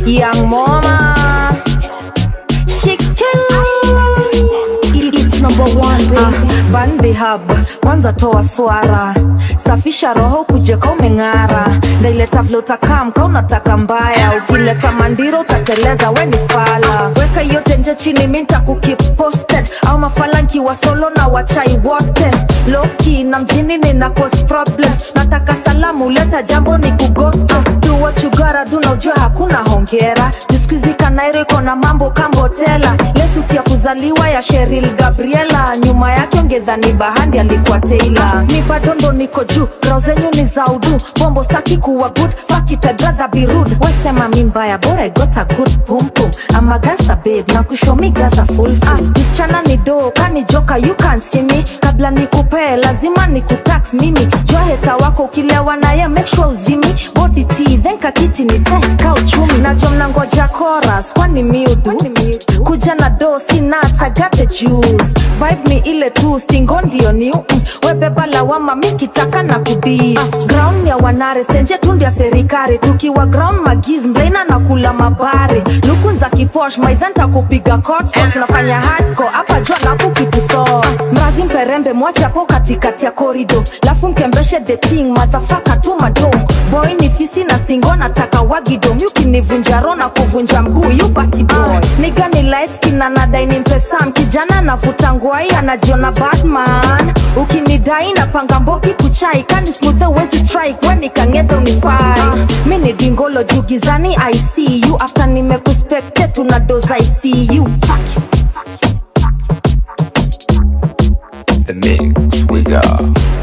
young mama she killing it's number one baby bandi hub kwanza toa swara safisha roho kujeka umeng'ara ndaileta vile utakaa mka unataka mbaya ukileta mandiro utateleza we ni fala weka yote nje chini minta kukip posted au mafala nkiwa solo na wachai wote loki na mjini nina cause problems nataka salamu leta jambo ni kugoto do what you gotta do na ujue hakuna hongera juskuizi kanairo iko na mambo kambotela lesuti ya kuzaliwa ya sheril gabriela nyuma yake ongedhani bahandi alikuwa teila mi bado ndo niko juu rao zenyu ni za udu bombo staki kuwa good fuck it I'd rather be rude wesema mi mbaya bora I got a good pum pum I'm a gangster babe na kushomi gaza full ah, msichana ni do kani joka you can see me kabla nikupee lazima nikutax mimi jua heta wako ukilewa naye make sure uzimi body tea then kakiti ni tight ka uchumi nacho mnangoja chorus kwani miudu kuja na do si nuts I got the juice vibe ni ile tu stingo ndio new mm. webeba lawama mikitaka na kudis ah, ground ya wanare senje tundi ya serikali tukiwa ground magiz mlaina na kula mabare lukun za kiposh maidhanta kupiga kot tunafanya hardcore hapa jua na kukituso mrazi mperembe mwache hapo katikati ya korido lafu mkembeshe the king madhafaka tu mado boy ni fisi na stingo nataka wagido myukinivunja ro na kuvunja mguu yubati boy niga ni light skin na nadai ni mpesam kijana navuta ngwai anajiona batman ukinidai napanga mboki kuchai kani smuthe wezi strike weni kangedhe unifai mi ni dingolo juu gizani i see you after nimekuspekte tuna doza i see you Fuck you. The mix we got.